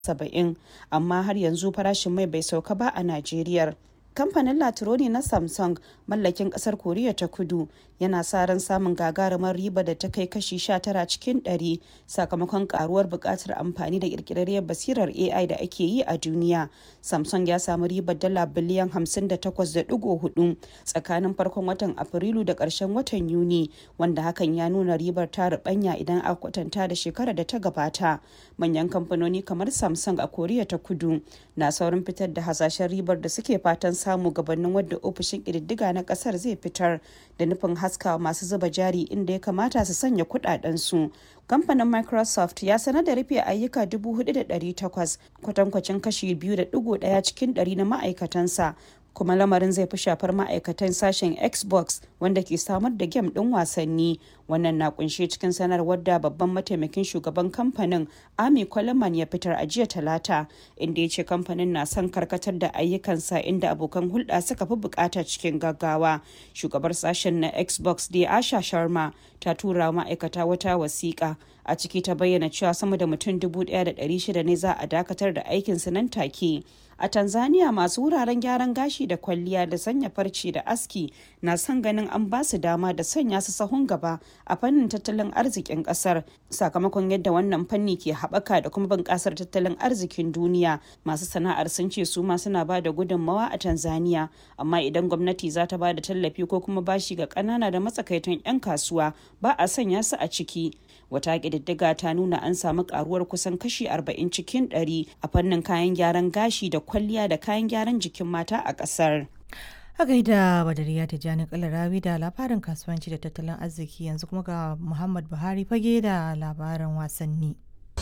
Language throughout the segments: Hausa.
70 amma har yanzu farashin mai bai sauka ba a Najeriya. Kamfanin Latironi na Samsung mallakin kasar Koriya ta Kudu yana sa ran samun gagarumar riba da ta kai kashi 19 cikin 100 sakamakon karuwar buƙatar amfani da ƙirƙirarriyar basirar AI da ake yi a duniya. Samsung ya samu ribar dala biliyan 58.4 tsakanin farkon watan Afrilu da ƙarshen watan Yuni wanda hakan ya nuna ribar ta rubanya idan aka kwatanta da shekarar da ta gabata. Manyan kamfanoni kamar Samsung a Koriya ta Kudu na saurin fitar da hasashen ribar da suke fatan samu gabanin wadda ofishin ƙididdiga na ƙasar zai fitar da nufin haskawa masu zuba jari inda ya kamata su sanya kuɗaɗensu. kamfanin microsoft ya sanar da rufe ayyuka 4,800 kwatankwacin kashi 2.1 cikin 100 na ma'aikatansa kuma lamarin zai fi shafar ma'aikatan sashen xbox wanda ke samar da gem ɗin wasanni wannan na kunshe cikin sanarwar da babban mataimakin shugaban kamfanin ami coleman ya fitar a jiya talata inda ya ce kamfanin na son karkatar da ayyukansa inda abokan hulɗa suka fi bukata cikin gaggawa shugabar sashen na xbox da asha sharma ta tura ma'aikata wata wasiƙa a ciki ta bayyana cewa sama da mutum 1,600 ne za a dakatar da aikinsu nan take a tanzania masu wuraren gyaran gashi da kwalliya da sanya farce da aski na son ganin an ba su dama da sanya su sahun gaba a fannin tattalin arzikin kasar sakamakon yadda wannan fanni ke haɓaka da kuma bunƙasar tattalin arzikin duniya masu sana'ar sun ce su ma suna ba da gudunmawa a tanzania amma idan gwamnati za ta ba da tallafi ko kuma bashi ga ƙanana da matsakaitan 'yan kasuwa ba a sanya su a ciki wata ƙididdiga ta nuna an samu karuwar kusan kashi 40 cikin 100 a fannin kayan gyaran gashi da kwalliya da kayan gyaran jikin mata a ƙasar. A gaida Badariya Tijjani Kalarawi da labarin kasuwanci da tattalin arziki yanzu kuma ga Muhammad Buhari fage da labarin wasanni.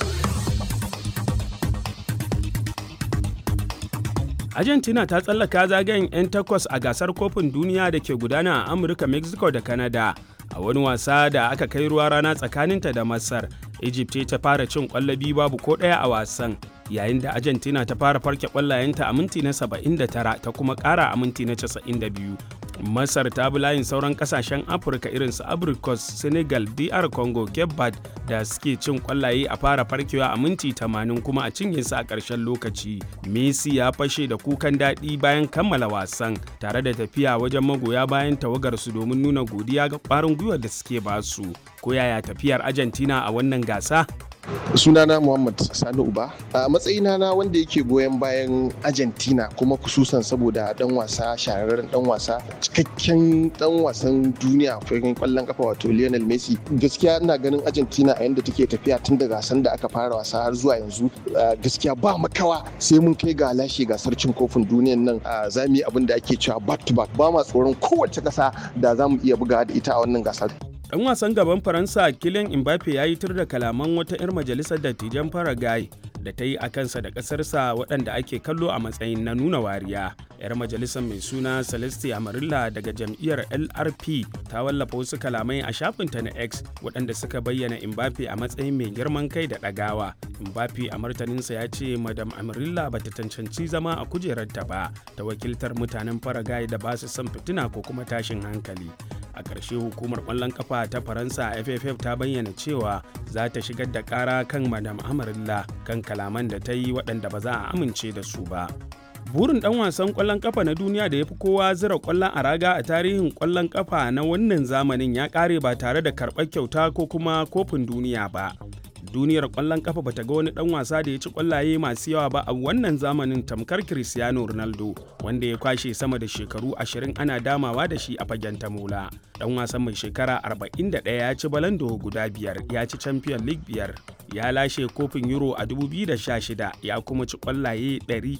Argentina ta tsallaka zagayen 'yan takwas a gasar kofin duniya da ke gudana a Amurka, Mexico da Canada. a wani wasa da aka kai ruwa rana tsakaninta da masar egypt ta fara cin kwallo biyu babu ko ɗaya a wasan yayin da argentina ta fara farke kwallayenta a minti na 79 ta kuma ƙara a minti na 92 masar ta bi layin sauran kasashen afirka irin su abricos senegal dr congo cape verde da suke cin kwallaye a fara farkewa a minti 80 kuma a cinye su a ƙarshen lokaci messi ya fashe da kukan daɗi bayan kammala wasan tare da tafiya wajen magoya bayan tawagar su domin nuna godiya ga ƙwarin gwiwar da suke basu ko yaya tafiyar argentina a wannan gasa sunana muhammad sani uba a matsayina na wanda yake goyon bayan argentina kuma kususan saboda dan wasa shahararren dan wasa cikakken dan wasan duniya fagen kwallon kafa wato lionel messi gaskiya ina ganin argentina a yadda take tafiya tun da gasan da aka fara wasa har zuwa yanzu gaskiya ba makawa sai mun kai ga lashe gasar cin kofin duniyan nan za mu yi abin da ake cewa back to back ba ma tsoron kowace kasa da za mu iya buga da ita a wannan gasar Dan wasan gaban Faransa Kylian Mbappe ya yi tur da kalaman wata 'yar majalisar dattijan Paraguay da ta yi a kansa da ƙasarsa waɗanda ake kallo a matsayin na nuna wariya. 'Yar majalisar mai suna Celeste Amarilla daga jam'iyyar LRP ta wallafa wasu kalamai a shafinta na X waɗanda suka bayyana Mbappe a matsayin mai girman kai da ɗagawa. Mbappe a martaninsa ya ce Madam Amarilla ba ta cancanci zama a kujerarta ba ta wakiltar mutanen Paraguay da ba su son fitina ko kuma tashin hankali. a ƙarshe hukumar ƙwallon kafa ta faransa fff ta bayyana cewa za ta shigar da ƙara kan madam amarilla kan kalaman da ta yi waɗanda ba za a amince da su ba burin ɗan wasan ƙwallon kafa na duniya da ya fi kowa zira ƙwallon a raga a tarihin ƙwallon kafa na wannan zamanin ya ƙare ba tare da karɓar kyauta ko kuma kofin duniya ba duniyar kwallon kafa bata ga wani dan wasa da ya ci kwallaye masu yawa ba a wannan zamanin tamkar Cristiano Ronaldo wanda ya kwashe sama da shekaru 20 ana damawa da shi a fagen tamola. Dan wasan mai shekara 41 ya ci balando guda biyar ya ci Champion League biyar ya lashe kofin Euro a 2016 ya kuma ci kwallaye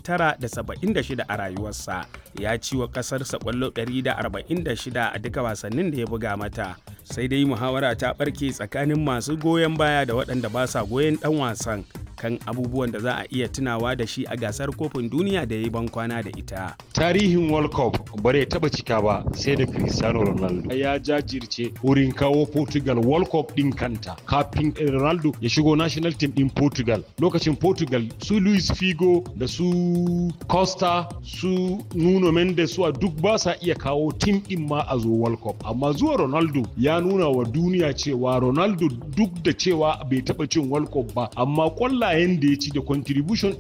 976 a rayuwarsa ya ci wa kasarsa kwallo 146 a duka wasannin da ya buga mata sai dai muhawara ta barke tsakanin masu goyon baya da waɗanda ba sa goyon ɗan wasan kan abubuwan da za a iya tunawa da shi a gasar kofin duniya da ya yi bankwana da ita. Tarihin World Cup bare taba cika ba sai da Cristiano Ronaldo. Ya jajirce wurin kawo Portugal World Cup din kanta kafin Ronaldo ya shigo national team din Portugal. Lokacin Portugal su Luis Figo da su Costa su Nuno Mendes su duk ba sa iya kawo team din ma a zo World Cup. Amma zuwa Ronaldo ya nuna wa duniya cewa Ronaldo duk da cewa bai taba cin World Cup ba amma kwalla kwallayen da ya ci da contribution